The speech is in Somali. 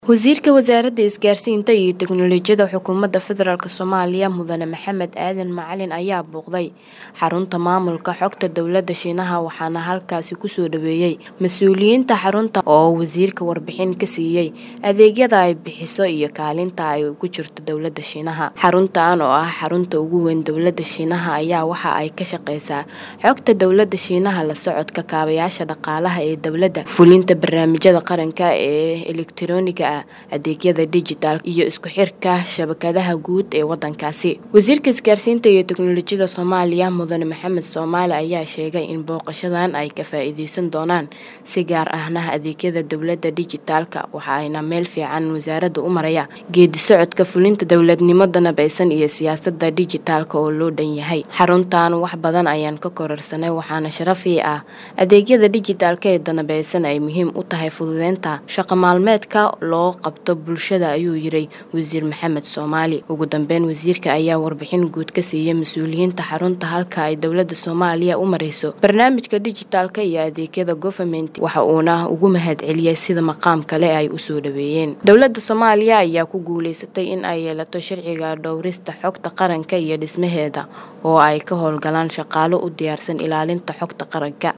Wasiirka Wasaaradda Isgaarsiinta iyo Tiknoolajiyadda Xukuumadda Federaalk Soomaaliya Mudane Maxamed Aadan Macalin ayaa booqday xarunta maamulka xogta dowladda Shiinaha waxaana halkaasi kusoo dhaweeyay mas'uuliyiinta xarunta oo wasiirka warbixin ka siiyay adeegyada ay bixiso iyo kaalinta ay ugu jirto dowladda Shiinaha. Xaruntan oo ah xarunta ugu weyn dowladda Shiinaha ayaa waxa ay ka shaqeysaa xogta dowladda Shiinaha, la socodka kaabayaasha dhaqaalaha ee dowladda, fulinta barnaamijyada qaranka ee elektarooniga ah, adeegyada dijitaalka iyo isku xirka shabakadaha guud ee waddankaasi. Wasiirka Isgaarsiinta iyo Tiknoolajiyadda Soomaaliya Mudane Maxamed Soomaali ayaa sheegay in booqashadan ay ka faa'iideysan doonaan si gaar ahna adeegyada dowladda dijitaalka waxaana meel fiican wasaaraddu u maraya geedi socodka fulinta dowladnimo danabeysan iyo siyaasadda dijitaalka oo loo dhan yahay. Xaruntan wax badan ayaan ka kororsanay waxaana sharaf ii ah adeegyada dijitaalka ee danabeysan ay muhiim u tahay fududeynta shaqo maalmeedka loo qabto bulshada ayuu yiri Wasiir Maxamed Soomaali. Ugu dambeyn wasiirka ayaa warbixin guud ka siiyay mas'uuliyiinta xarunta halka ay dowladda Soomaaliya u mareyso barnaamijka dijitaalka iyo adeegyada government waxa uuna ugu mahadceliyay sida maqaamka leh ay u soo dhaweeyeen. Dowladda Soomaaliya ayaa ku guuleysatay in ay yeelato sharciga dhawrista xogta qaranka iyo dhismaheeda oo ay ka howlgalaan shaqaale u diyaarsan ilaalinta xogta qaranka.